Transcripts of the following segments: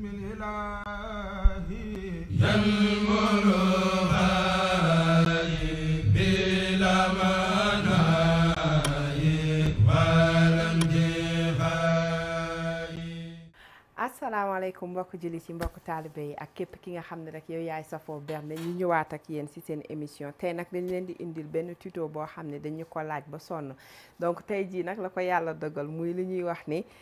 asalaamaaleykum mbokk julli ci mbokk taalibe yi ak képp ki nga xam ne rek yow yaay safoo bernde ñu ñëwaat ak yéen ci seen émission tey nag dañ leen di indil benn tuto boo xam ne dañu ko laaj ba sonn donc tey jii nag la ko yàlla dogal muy li ñuy wax ni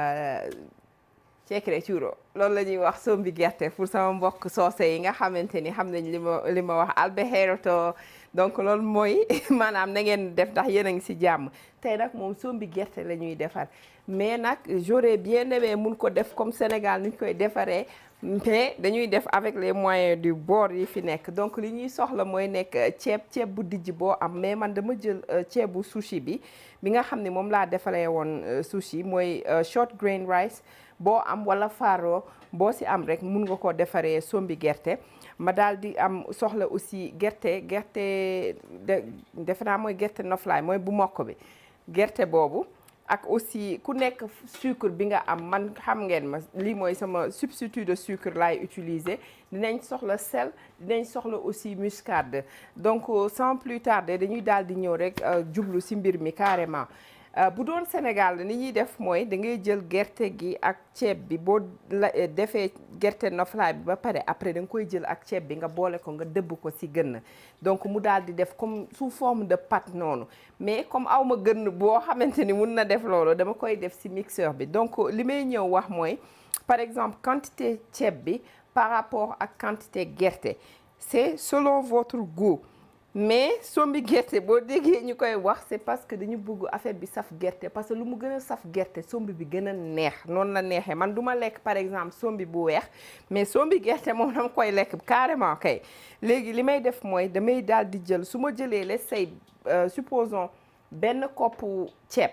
cekre cuuro loolu la ñuy wax sombi gerte pour sama mbokk soose yi nga xamante ni xam nañ li ma li ma wax albeheroto donc loolu mooy maanaam na ngeen def ndax yéen a ngi ci jàmm tey nag moom sombi gerte la ñuy defar mais nag j'aurais bien aimé mun ko def comme Sénégal ni ñu koy defaree mais dañuy def avec les moyens du bord yi fi nekk donc li ñuy soxla mooy nekk ceeb ceeb bu dijj boo am mais man dama jël ceebu sushi bi bi nga xam ne moom laa defaree woon sushi mooy short grain rice boo am wala faro boo ci am rek mun nga ko defaree sombi gerte ma daal di am soxla aussi gerte gerte de defe naa mooy gerte noflaay mooy bu mokk bi gerte boobu ak aussi ku nekk sucre bi nga am man xam ngeen ma lii mooy sama substitut de sucre laay utiliser dinañ soxla sel dinañ soxla aussi muscade donc sans plus tarder dañuy daal di ñëw rek jublu ci mbir mi carrément bu doon Sénégal ni ñuy def mooy da ngay jël gerte gi ak ceeb bi boo la defee gerte noflaay bi ba pare après da nga koy jël ak ceeb bi nga boole ko nga dëbb ko ci gën donc mu daal di def comme sous forme de pâte noonu mais comme aw ma gën boo xamante ni mun na def loolu dama koy def ci mixeur bi donc li may ñëw wax mooy par exemple quantité ceeb bi par rapport ak quantité gerte c'est selon votre goût mais sombi gerte boo déggee ñu koy wax c'est parce que dañu bëgg affaire bi saf gerte parce que lu mu gën a saf gerte sombi bi gën a neex noonu la neexee man du ma lekk par exemple sombi bu weex mais sombi gerte moom dama koy lekk carrément kay léegi li may def mooy damay daal di jël su ma jëlee les say supposons benn koppu ceeb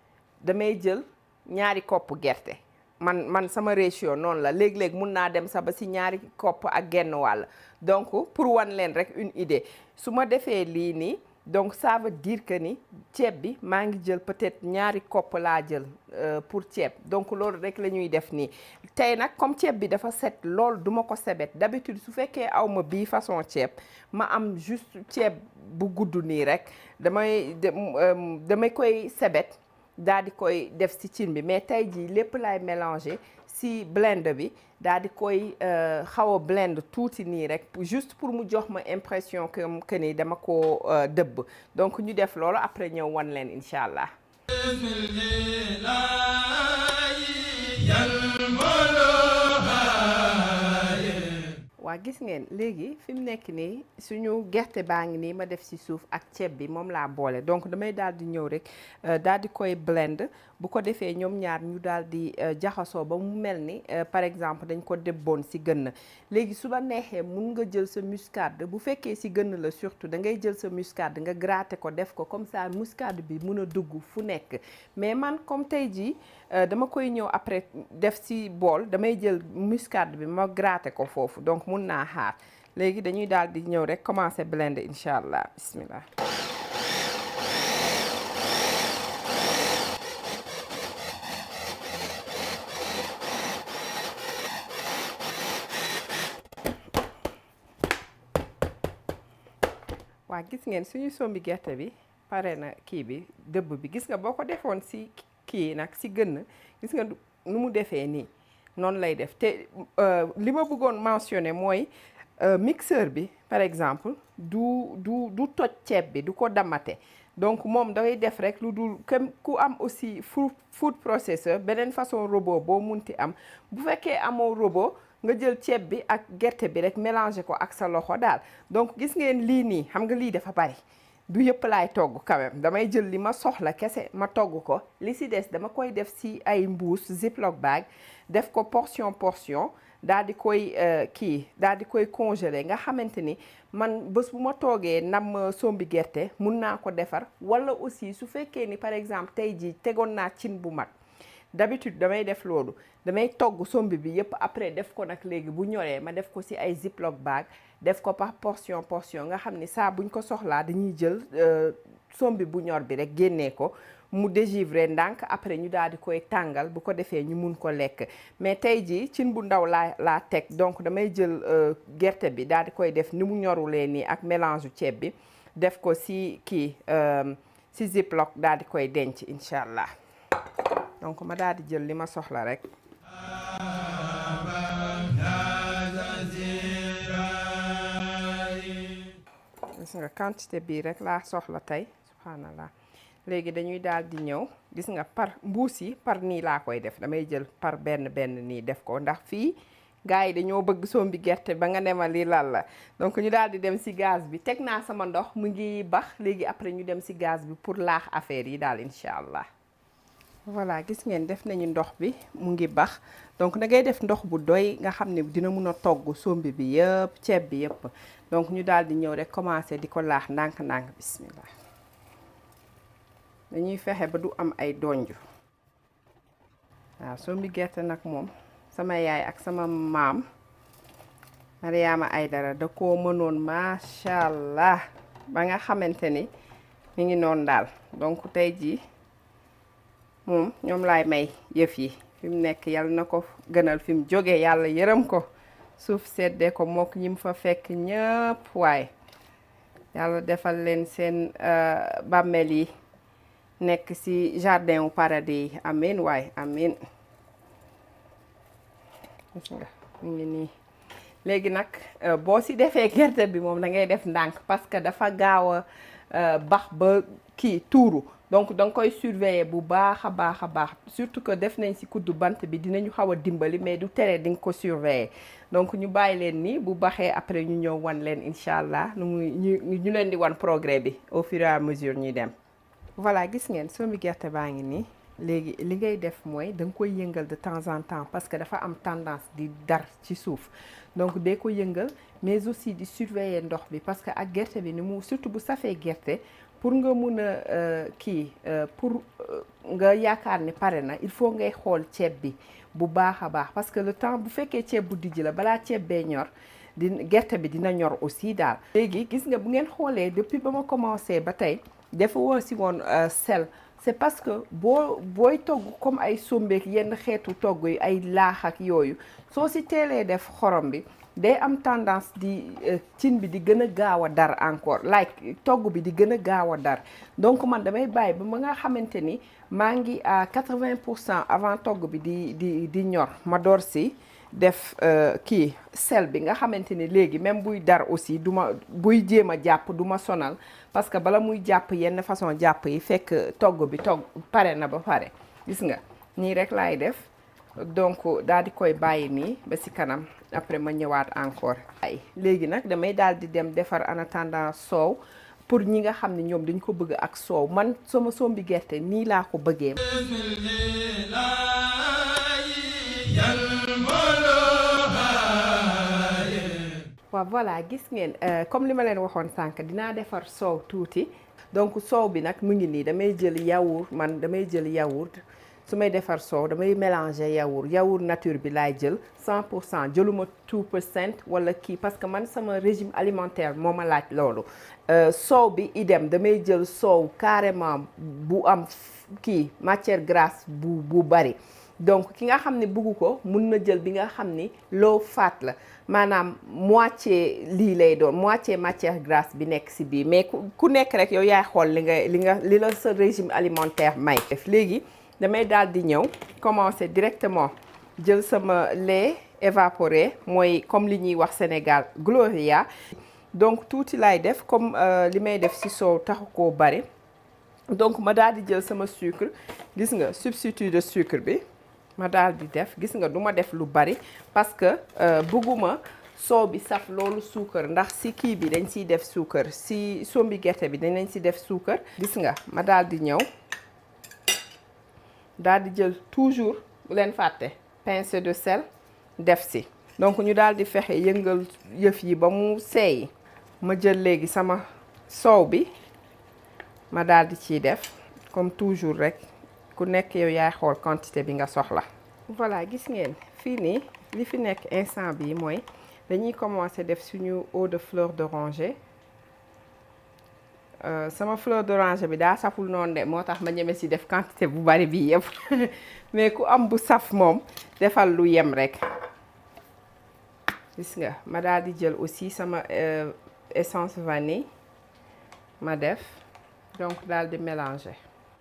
damay jël ñaari koppu gerte man man sama ratio noonu la léeg-léeg mun naa dem sa ba ci ñaari kopp ak genn wàll donc pour wan leen rek une idée su ma defee lii nii donc ça veut dire que ni ceeb bi maa ngi jël peut-être ñaari kopp laa jël pour ceeb donc loolu rek la ñuy def nii tey nag comme ceeb bi dafa set loolu duma ko sebet d'habitude su fekkee aw ma bii façon ceeb ma am juste ceeb bu gudd nii rek damay damay koy sebet daal di koy def ci cin bi mais tey jii lépp laay mélanger ci blend bi daal di koy xaw a blend tuuti nii rek juste pour mu jox ma impression que que ni dama ko dëbb donc ñu def loolu après ñëw wan leen incha allah. waa gis ngeen léegi fi mu nekk nii suñu gerte baa ngi nii ma def ci suuf ak ceeb bi moom laa boole donc damay daal di ñëw rek daal di koy blend bu ko defee ñoom ñaar ñu daal di jaxasoo ba mu mel ni par exemple dañ ko débboon ci gën léegi su la neexee mun nga jël sa muscade bu fekkee ci gën la surtout da ngay jël sa muscade nga gratter ko def ko comme ça muscade bi mun a dugg fu nekk mais man comme tey jii dama koy ñëw après def ci bool damay jël muscade bi ma gratter ko foofu donc mun naa xaar léegi dañuy daal di ñëw rek commencer blender incha allah bismillah waa gis ngeen suñu sombi gerte bi pare na kii bi dëbb bi gis nga boo ko defoon ci kii nag ci gën gis nga nu mu defee nii noonu lay def te li ma bëggoon mentionner mooy mixeur bi par exemple du du du toj ceeb bi du ko damate donc moom dafay def rek lu dul comme ku am aussi food food processor beneen façon robot boo munti am bu fekkee amoo robot nga jël ceeb bi ak gerte bi rek mélanger ko ak sa loxo daal donc gis ngeen lii nii xam nga lii dafa bari du yëpp laay togg quand même damay jël li ma soxla kese ma togg ko li ci des dama koy def ci ay mbuus ziploc bag def ko portion portion daal di koy kii daal di koy congeler nga xamante ni man bés bu ma toogee nam sombi gerte mun naa ko defar walla aussi su fekkee ni par exemple tey jii tegoon naa cin bu mag d'habitude damay def loolu damay togg sombi bi yépp après def ko nag léegi bu ñoree ma def ko ci ay ziploc bag def ko par portion portion nga xam ni saa buñ ko soxlaa dañuy jël sombi bu ñor bi rek génnee ko mu dégivrer ndànk après ñu daal di koy tàngal bu ko defee ñu mun ko lekk mais tey jii cin bu ndaw laa laa teg donc damay jël gerte bi daal di koy def ni mu ñorulee nii ak mélange ceeb bi def ko si kii si ziploc daal di koy denc incha allah donc ma daal di jël li ma soxla rek. gis nga quantité bii rek laa soxla tey subhanallah léegi dañuy daal di ñëw gis nga par mbuus yi par nii laa koy def damay jël par benn benn nii def ko ndax fii gars yi dañoo bëgg sombi gerte ba nga nema lii lan la donc ñu daal di dem si gaz bi teg naa sama ndox mu ngi bax léegi après ñu dem si gaz bi pour laax affaire yi daal incha allah voilà gis ngeen def nañu ndox bi mu ngi bax donc da ngay def ndox bu doy nga xam ne dina mun a togg sombi bi yëpp ceeb bi yëpp donc ñu daal di ñëw rek commencer di ko laax ndànk-ndànk bismillah dañuy fexe ba du am ay donju waaw sombi gerte nag moom sama yaay ak sama maam Mariama Aydara da koo mënoon macha allah ba nga xamante ni mi ngi noonu daal donc tey jii moom ñoom laay may yëf yi fi mu nekk yàlla na ko gënal fi mu jógee yàlla yërëm ko suuf seddee ko mook ñi mu fa fekk ñëpp waaye yàlla defal leen seen bàmmeel yi nekk ci jardin wu paradis yi amin waaye amin gis nga mu ngi nii léegi nag boo ci defee gerte bi moom da ngay def ndànk parce que dafa gaaw a bax ba kii tuuru donc da nga koy surveiller bu baax a baax a baax surtout que def nañ ci kuddu bant bi dinañu xaw a dimbali mais du tere di nga ko surveiller donc ñu bàyyi leen ni bu baxee après ñu ñëw wan leen incha allah nu muy ñu ñu leen di wan progrès bi au fur et à mesure ñuy dem. voilà gis ngeen sombi gerte baa ngi nii léegi li ngay def mooy da nga koy yëngal de temps en temps parce que dafa am tendance di dar ci suuf donc dee ko yëngal mais aussi di surveiller ndox bi parce que ak gerte bi ni mu surtout bu safee gerte. pour nga mun a kii pour nga yaakaar ne pare na il faut ngay xool ceeb bi bu baax a baax parce que le temps bu fekkee ceeb bu dijj la balaa ceeb bee ñor di gerte bi dina ñor aussi daal. léegi gis nga bu ngeen xoolee depuis ba ma commencé ba tey dafa woo si woon sel c'est parce que boo booy togg comme ay sombeek yenn xeetu togg yi ay laax ak yooyu soo si teelee def xorom bi. day am tendance di cin bi di gën a gaaw a dar encore like togg bi di gën a gaaw a dar donc man damay bàyyi ba ma nga xamante ni maa ngi à 80 pour cent avant togg bi di di di ñor ma door si def kii sel bi nga xamante ni léegi même buy dar aussi du ma buy jéem a jàpp du ma sonal parce que bala muy jàpp yenn façon jàpp yi fekk togg bi togg pare na ba pare gis nga nii rek laay def donc daal di koy bàyyi nii ba ci kanam après ma ñëwaat encore ay léegi nag damay daal di dem defar en attendant soow pour ñi nga xam ne ñoom dañ ko bëgg ak soow man sama sombi gerte nii laa ko bëggee waaw voilà gis ngeen comme li ma leen waxoon sànq dinaa defar soow tuuti donc soow bi nag mu ngi nii damay jël yaourt man damay jël yaourt su may defar soow damay mélanger yaourt yaourt nature bi laay jël 100 pour cent jëluma 2 pour cent wala kii parce que man sama régime alimentaire moo ma laaj loolu soow bi idem damay jël soow carrément bu am kii matière grasse bu bu bari donc ki nga xam ne bugg ko mun na jël bi nga xam ni low fat la maanaam moitié lii lay doon moitié matière grasse bi nekk ci biir mais ku nekk rek yow yaay xool li nga li nga li la sa régime alimentaire may def léegi damay daal di ñëw commencer directement jël sama lait évaporé mooy comme li ñuy wax Sénégal Gloria donc tuuti laay def comme li may def ci soow taxu koo bari donc ma daal di jël sama sucre gis nga substitut de sucre bi ma daal di def gis nga du ma def lu bari parce que bëgguma soow bi saf loolu suukar ndax ci kii bi dañ ciy def suukar ci sombi gerte bi dañ ci def suukar gis nga ma daal di ñëw daal di jël toujours bu leen fàtte pincée de sel def ci donc ñu daal di fexe yëngal yëf yi ba mu seey ma jël léegi sama soow bi ma daal di ciy def comme toujours rek ku nekk yow yaay xool quantité bi nga soxla. voilà gis ngeen fii nii li fi nekk instant bi mooy dañuy commencer def suñu eau de fleur d'oranger sama fleur d'oranger bi daa saful noonu de moo tax ma ñeme si def quantité bu bari bi yëpp mais ku am bu saf moom defal lu yem rek gis nga ma daal di jël aussi sama essence vanille ma def donc daal di mélanger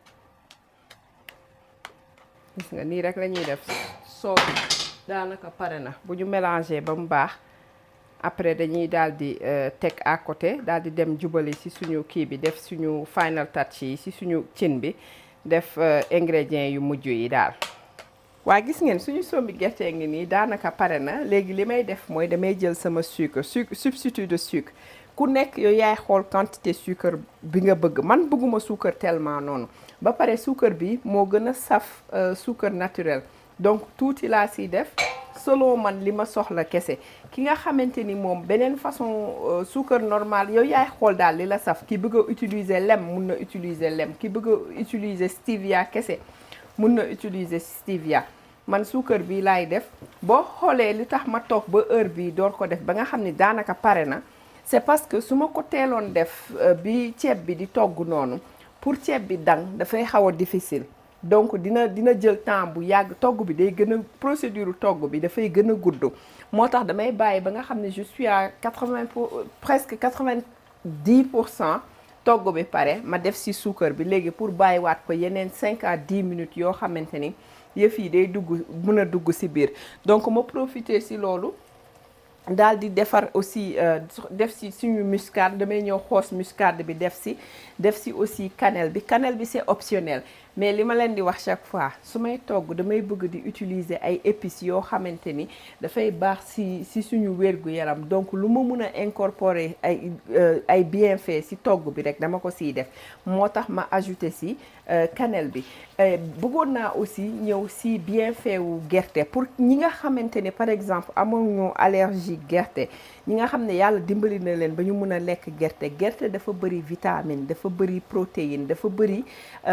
gis nga nii rek la ñuy def soo daanaka pare na bu ñu mélanger ba mu baax après dañuy daal di teg à côté daal di dem jubali ci suñu kii bi def suñu final touch yi ci suñu cin bi def ingrédients yu mujj yi daal waa gis ngeen suñu sombi gerte ngi nii daanaka pare na léegi li may def mooy damay jël sama sucre sucre substitut de sucre ku nekk yow yaay xool quantité sucre bi nga bëgg man bëgguma sucre tellement noonu ba pare sucre bi moo gën a saf sucre naturel donc tuuti laa siy def selon man li ma soxla kese ki nga xamante ni moom beneen façon sucre normal yow yaay xool daal li la saf ki bëgg a utiliser lem mun na utiliser lem ki bëgg a utiliser stevia kese mun na utiliser stevia man suukar bi laay def boo xoolee li tax ma toog ba heure bi door ko def ba nga xam ni daanaka pare na c'est parce que su ma ko teeloon def bi ceeb bi di togg noonu pour ceeb bi dang dafay xaw a difficile donc dina dina jël temps bu yàgg togg bi day gën a procédure togg bi dafay gën a gudd moo tax damay bàyyi ba nga xam ne je suis à quatre-vingt pour presque quatre-vingt-dix pour cent togg bi pare ma def ci suukar bi léegi pour bàyyiwaat ko yeneen cinq à dix minutes yoo xamante ni yëf yi day dugg mën a dugg ci biir donc ma profiter ci loolu daal di defar aussi def ci suñu muscade damay ñëw xoos muscade bi def ci def ci aussi cannelle bi cannelle bi c'est optionnel mais li ma leen di wax chaque fois su may togg damay bëgg di utiliser ay épices yoo xamante ni dafay baax ci ci suñu wér-gu-yaram donc lu ma mun a incorporer ay ay bienfaits ci togg bi rek dama ko ciy def moo tax ma ajouter ci cannelle bi bëggoon naa aussi ñëw ci bienfait wu gerte pour ñi nga xamante ne par exemple amuñu allergie gerte ñi nga xam ne yàlla dimbali na leen ba ñu mun a lekk gerte gerte dafa bëri vitamine dafa bëri protéine dafa bëri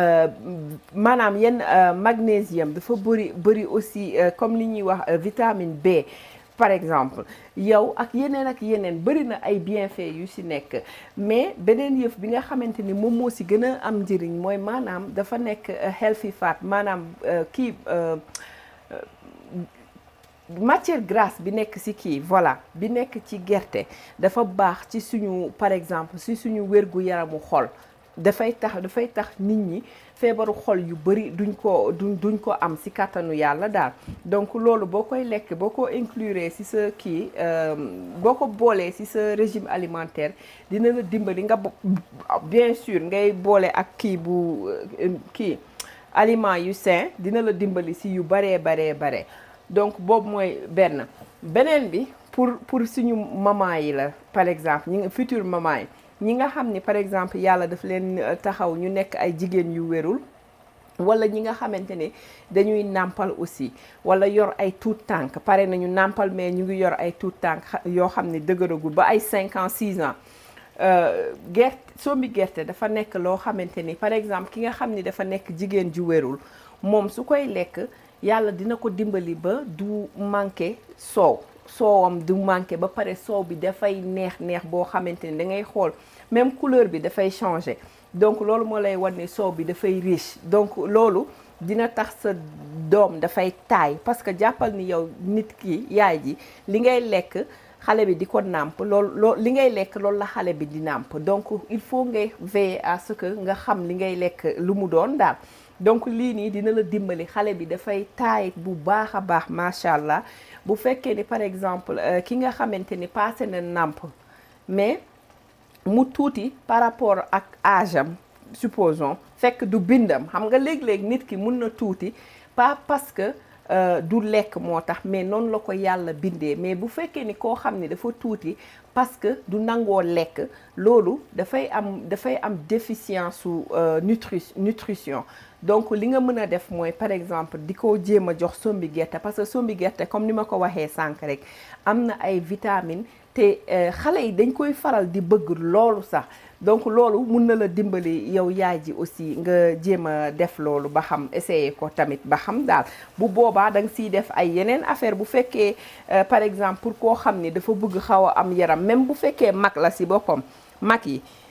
maanaam yenn magnésium dafa bëri bëri aussi comme li ñuy wax vitamine B par exemple yow ak yeneen ak yeneen bëri na ay bienfaits yu ci nekk mais beneen yëf bi nga xamante ni moom moo ci gën a am njëriñ mooy maanaam dafa nekk healthy fat maanaam kii matière grasse bi nekk ci kii voilà bi nekk ci gerte dafa baax ci suñu par exemple ci suñu wérgu yaramu xol dafay tax dafay tax nit ñi feebaru xol yu bari duñ ko duñ duñ ko am ci kàttanu yàlla daal donc loolu boo koy lekk boo ko inclure ci sa kii boo ko boolee ci sa régime alimentaire dina la dimbali nga bien sûr ngay boole ak kii bu kii aliments yu sain dina la dimbali ci yu baree baree bare donc boobu mooy benn beneen bi pour pour suñu maman yi la par exemple ñi nga futur maman yi ñi nga xam ni par exemple yàlla daf leen taxaw ñu nekk ay jigéen yu wérul wala ñi nga xamante ne dañuy nàmpal aussi wala yor ay tuut tànk pare nañu nàmpal mais ñu ngi yor ay tuut tànk yoo xam ne dëgëragul ba ay 5 ans 6 ans gerte sombi gerte dafa nekk loo xamante ni par exemple ki nga xam ni dafa nekk jigéen ju wérul moom su koy lekk yàlla dina ko dimbali ba du manqué soow soowam du manqué ba pare soow bi dafay neex neex boo xamante ni da ngay xool même couleur bi dafay changer donc loolu moo lay wan ne soow bi dafay riche donc loolu dina tax sa doom dafay taay parce que jàppal ni yow nit ki yaay ji li ngay lekk xale bi di ko nàmp loolu loo li ngay lekk loolu la xale bi di nàmp donc il faut ngay veiller à ce que nga xam li ngay lekk lu mu doon daal donc lii nii dina la dimbali xale bi dafay taay bu baax a baax macha allah bu fekkee ni par exemple ki nga xamante ni passé na nàmp mais mu tuuti par rapport ak âge am supposons fekk du bindam xam nga léeg-léeg nit ki mun na tuuti pas parce que du lekk moo tax mais noonu la ko yàlla bindee mais bu fekkee ni koo xam ni dafa tuuti parce que du nangoo lekk loolu dafay am dafay am déficience su nutri nutrition donc li nga mën a def mooy par exemple di ko jéem a jox sombi gerte parce que sombi gerte comme ni ma ko waxee sànq rek am na ay vitamines te xale yi dañ koy faral di bëgg loolu sax donc loolu mun na la dimbali yow yaay ji aussi nga jéem a def loolu ba xam essayer ko tamit ba xam daal bu boobaa da nga siy def ay yeneen affaire bu fekkee par exemple pour koo xam ni dafa bëgg xaw a am yaram même bu fekkee mag la si boppam mag yi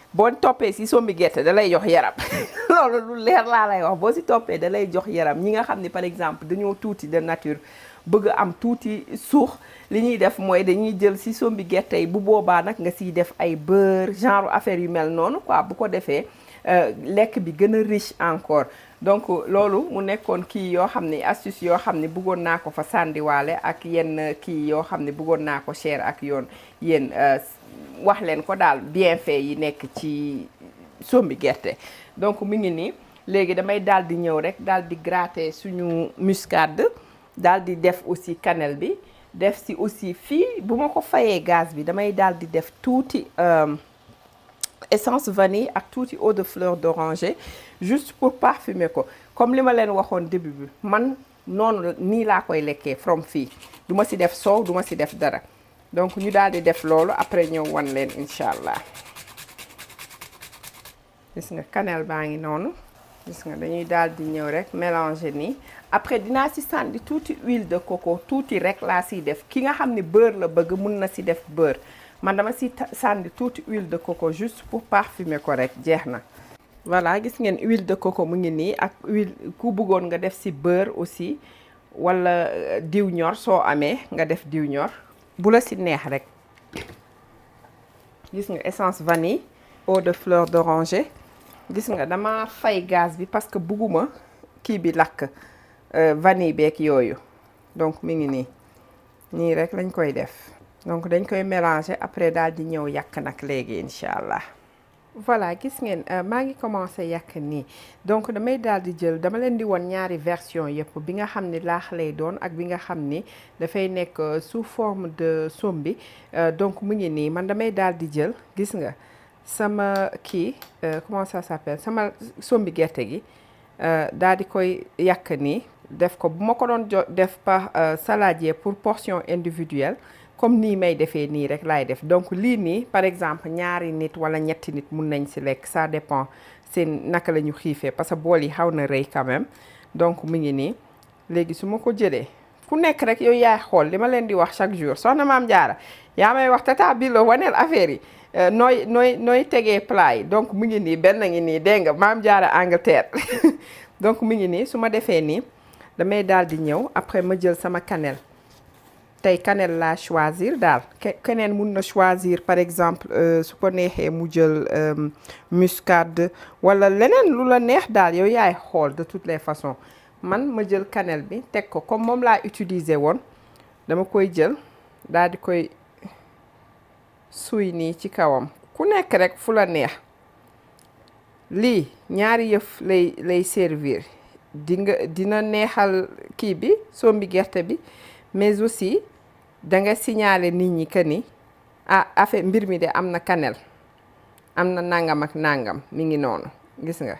boo toppee si sombi gerte da lay jox yaram loolu lu leer laa lay wax boo si toppee da lay jox yaram ñi nga xam ne par exemple dañoo tuuti de nature bëgg am tuuti suux li ñuy def mooy dañuy jël si sombi gerte yi bu boobaa nag nga siy def ay beurre genre affaire yu mel noonu quoi bu ko defee lekk bi gën a riche encore donc loolu mu nekkoon kii yoo xam ne astuce yoo xam ne bëggoon naa ko fa sàndiwaale ak yenn kii yoo xam ne bëggoon naa ko share ak yoon yéen wax leen ko daal bienfait yi nekk ci sombi gerte donc mu ngi nii léegi damay daal di ñëw rek daal di gratter suñu muscade daal di def aussi cannelle bi def si aussi fii bu ma ko fayee gaz bi damay daal di def tuuti essence vanille ak tuuti eau de fleur d'oranger juste pour parfumer ko comme li ma leen waxoon début bi man noonu nii laa koy lekkee from fii du ma si def soow du ma si def dara donc ñu daal di def loolu après ñëw wan leen incha allah gis nga cannelle baa ngi noonu gis nga dañuy daal di ñëw rek mélanger nii après dinaa si sànni tuuti huile de coco tuuti rek laa siy def ki nga xam ne beurre la bëgg mun na si def beurre man dama si sànni tuuti huile de coco juste pour parfumer ko rek jeex na voilà gis ngeen huile de coco mu ngi nii ak huile ku bëggoon nga def si beurre aussi wala diw ñor soo amee nga def diw ñor bu la si neex rek gis nga essence vanille eau de fleur d'oranger gis nga dama fay gaz bi parce que bugguma kii bi lakk vanille beeg yooyu donc mi ngi nii nii rek lañ koy def donc dañ koy mélanger après daal di ñëw yàq nag léegi incha allah voilà gis ngeen maa ngi commencé yàq nii donc damay daal di jël dama leen di won ñaari version yëpp bi nga xam ni laax lay doon ak bi nga xam ni dafay nekk sous forme de sombi donc mu ngi nii man damay daal di jël gis nga sama kii comment ça s'appelle sama sombi gerte gi daal di koy yàq nii def ko bu ma ko doon jo def par saladier pour portion individuelle comme nii may defee nii rek laay def donc lii nii par exemple ñaari nit wala ñetti nit mun nañ si lekk ça dépend seen naka la ñu xiifee parce que bool yi xaw na rëy quand même donc mu ngi nii léegi su ma ko jëlee ku nekk rek yow yaay xool li ma leen di wax chaque jour soxna maam jaara yaa may wax tata bi la waneel affaire yi nooy nooy nooy tegee plat yi donc mu ngi nii benn ngi nii dégg nga maam jaara Angleterre donc mu ngi nii su ma defee nii damay daal di ñëw après ma jël sama cannelle tey cannelle laa choisir daal keneen mun na choisir par exemple su ko neexee mu jël muscade wala leneen lu la neex daal yow yaay xool de toutes les façons man ma jël cannelle bi teg ko comme moom laa utiliser woon dama koy jël daal di koy suy nii ci kawam ku nekk rek fu la neex lii ñaari yëf lay lay servir di nga dina neexal kii bi sombi gerte bi mais aussi da nga signaler nit ñi que ni ah affaire mbir mi de am na cannelle am na nangam ak nangam mi ngi noonu gis nga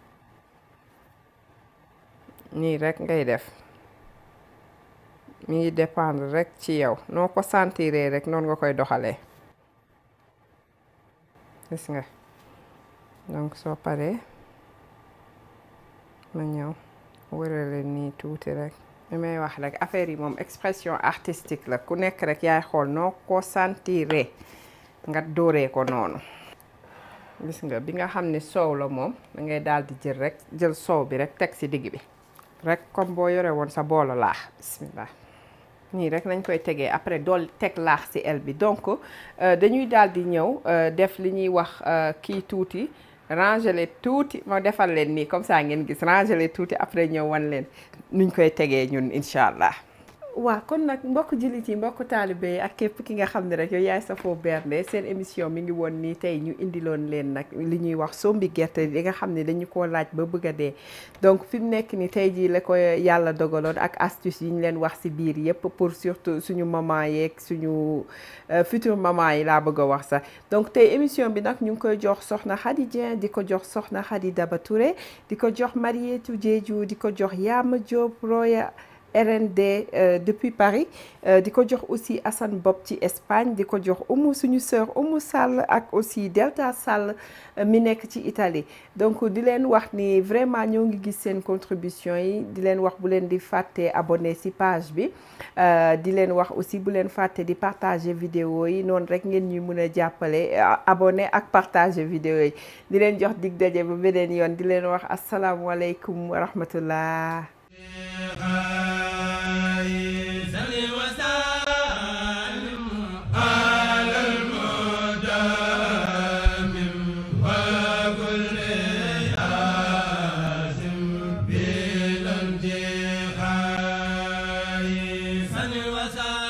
nii rek ngay def mi ngi dépendre rek ci yow noo ko sentiree rek noonu nga koy doxalee gis nga donc soo paree ma ñëw wërale nii tuuti rek li may wax rek affaire yi moom expression artistique la ku nekk rek yaay xool noo ko sentiree nga dóoree ko noonu gis nga bi nga xam ne soow la moom da ngay daal di jël rek jël soow bi rek teg ci digg bi rek comme boo yore woon sa boolu laax bismillah nii rek nañ koy tegee après dool teg laax ci el bi donc dañuy daal di ñëw def li ñuy wax kii tuuti rangele tuuti ma defal leen nii comme ça ngeen gis rangele tuuti après ñëw wan leen nuñ koy tegee ñun incha allah. waaw kon nag mbokk jullit yi mbokk taalibe yi ak képp ki nga xam ne rek yow yaay safoo bernde seen émission mi ngi woon nii tey ñu indiloon leen nag li ñuy wax sombi gerte li nga xam ne dañu koo laaj ba bëgg a dee donc fi mu nekk ni tey jii la ko yàlla dogaloon ak astuce yi ñu leen wax si biir yépp pour surtout suñu maman yeeg suñu futur maman yi laa bëgg a wax sax donc tey émission bi nag ñu ngi koy jox soxna Khady Dieng di ko jox soxna Khady Daba Touré di ko jox Marietou Diédhiou di ko jox Yama Diop Roya RND depuis Paris di ko jox aussi Assane Bob ci Espagne di ko jox Oumou suñu sœur Oumou Sall ak aussi Delta Sall mi nekk ci Italie donc di leen wax ni vraiment ñoo ngi gis seen contribution yi di leen wax bu leen di fàtte abonné ci page bi di leen wax aussi bu leen fàtte di partager vidéo yi noonu rek ngeen ñuy mën a jàppale abonné ak partager vidéo yi di leen jox dig daje ba beneen yoon di leen wax asalaamualeykum wa rahmatullah Sani wasa